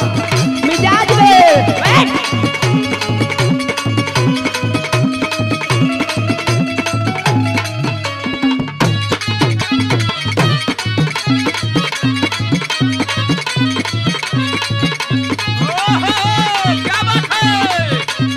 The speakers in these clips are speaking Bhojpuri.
मिजाज में बैठ। क्या बात है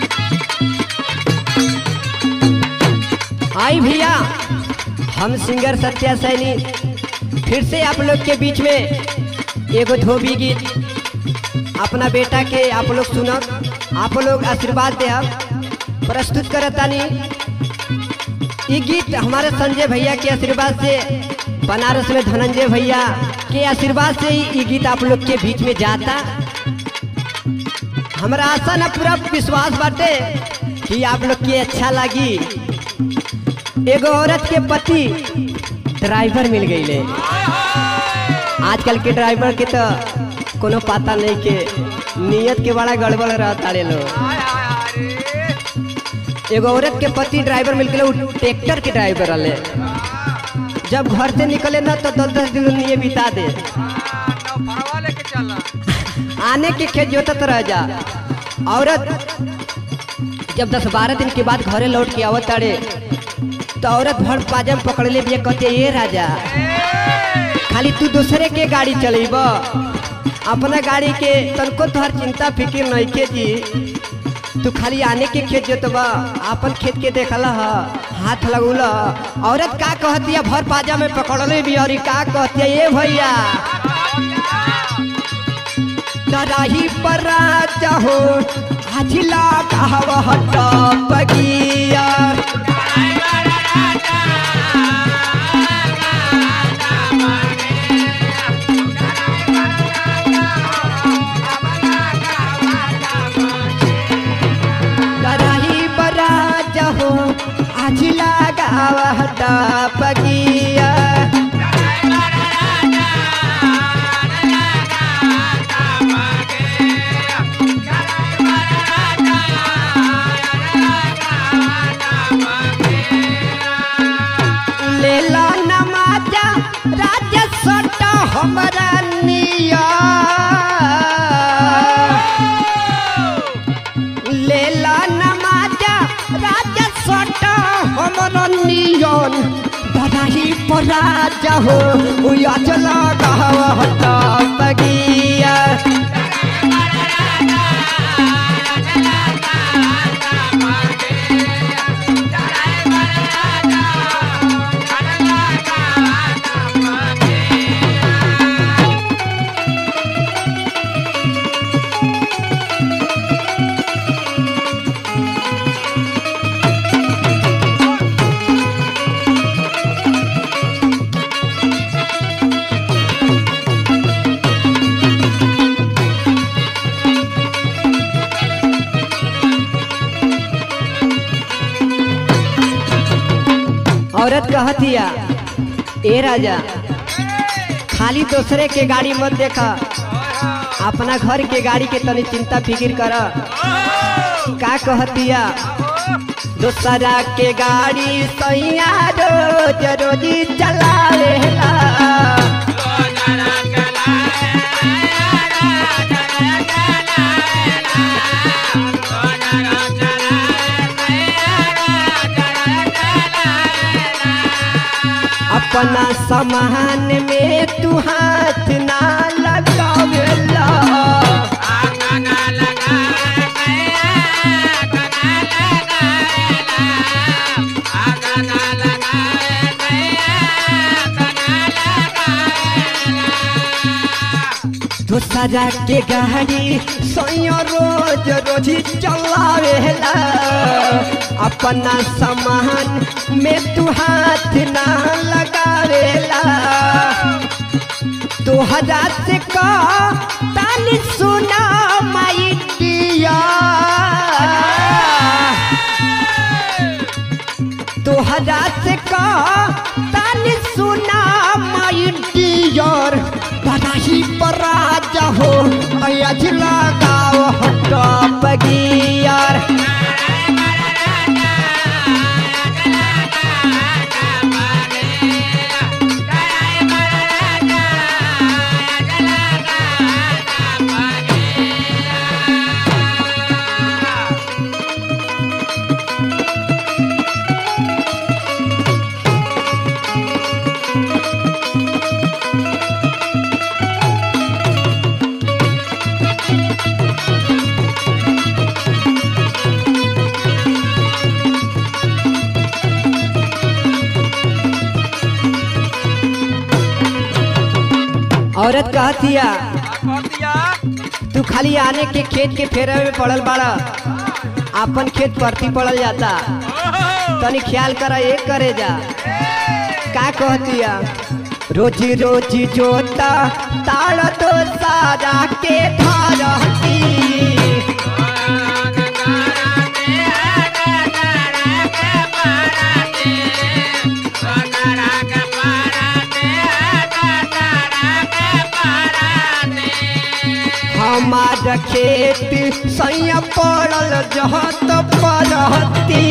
आई भैया हम सिंगर सत्या सैनी फिर से आप लोग के बीच में एगो धोबी गीत अपना बेटा के आप लोग सुनब आप लोग आशीर्वाद दे प्रस्तुत करतानी ये गीत हमारे संजय भैया के आशीर्वाद से बनारस में धनंजय भैया के आशीर्वाद से ही ये गीत आप लोग के बीच में जाता हमारा आशा ना पूरा विश्वास बाटे कि आप लोग के अच्छा लगी एगो औरत के पति ड्राइवर मिल गई आजकल के ड्राइवर के तो कोनो पता नहीं के नियत के बड़ा गड़बड़ रहता रे लोग एगो औरत के पति ड्राइवर मिल गए ट्रैक्टर के ड्राइवर रहे जब घर से निकले ना तो दस दस दिन ये बिता दे नौफरवा लेके चला आने के खेत जोतत रह जा औरत जब दस बारह दिन के बाद घरे लौट के आवत तारे तो औरत भर पाजम पकड़ ले बिया कहते ये राजा खाली तू दूसरे के गाड़ी चलेब अपना गाड़ी के तनको तोहर चिंता फिक्र नहीं के जी तू खाली आने के खेत जोतबा अपन खेत के देखला ह हाथ लगौल औरत का कहती है भर पाजा में पकड़ले भी और ई का कहती है ये भैया कराही पर चाहो हजिला कहवा टपगिया कराही पर चाहो हजिला कहवा टपगिया लेला नमाजा राजा सटा हमरा निया लेला नमाजा राजा सटा हमरा नियन बधाई पर राजा हो उया चला कहवा हटा बगिया औरत कहतिया ए राजा खाली दूसरे के गाड़ी मत देखा अपना घर के गाड़ी के तनी चिंता फिकिर कर का कहतिया दूसरा के गाड़ी सैया रोज रोजी चलावेला अपना सामान में तू हाथ ना लगावेला दूसरा के गाड़ी सोयो रोज रोज चलावेला अपना सामान में तू हाथ ना लगावेला दो हजार से का ताली सुना माई दिया दो हजार से का ताली सुना माई डियर बधाई पर राजा हो अयजला गाँव हटा बगियार औरत कहतिया का कह दिया तू खाली आने के खेत के फेरे में पड़ल बाड़ा अपन खेत परती पड़ल जाता ओहो तनी ख्याल करा एक करे जा का कहतिया रोजी रोजी जोता ताड़ तो सारा के धरती हमार खेत सैया पड़ल जहत परती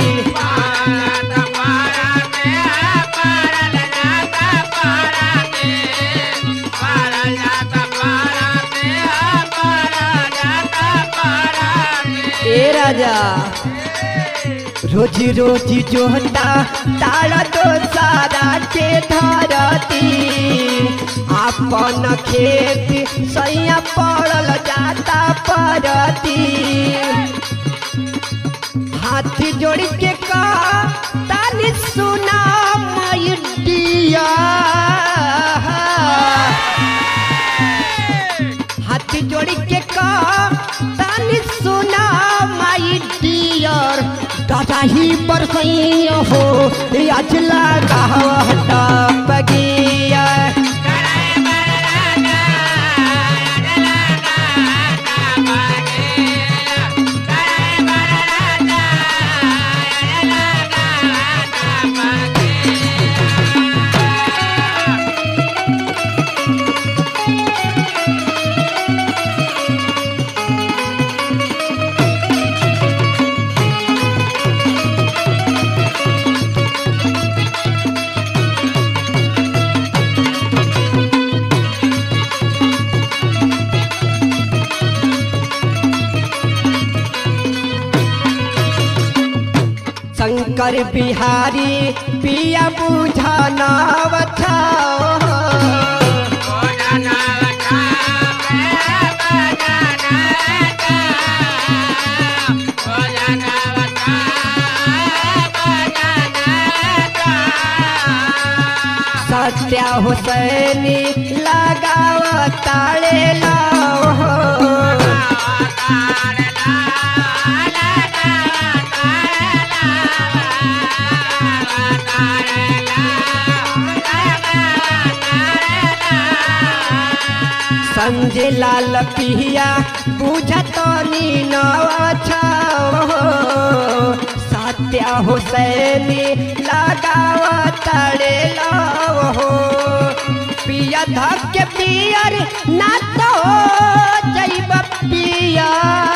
ए राजा रोजी रोजी जोता तारा तो सारा के धरती अपन खेत सैया पड़ल जाता परती हाथी जोड़ के का तानी सुना माई डिया हाथी जोड़ी के का तानी सुना माई डियर दादा ही पर हो आज लगा हटा बगिया शंकर बिहारी पिया बुझाना बचाओ सत्या हुसैनी लगाव ताले लाओ संजय लाल पिया बुझतनी नवाछाओ सत्या हुसैनी लगाव ताले लाओ पिया धक पियर ना तो जैब पिया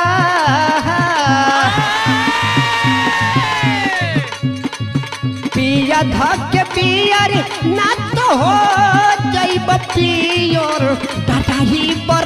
पिया धक पियर ना तो हो जैब पियर दादा ही पर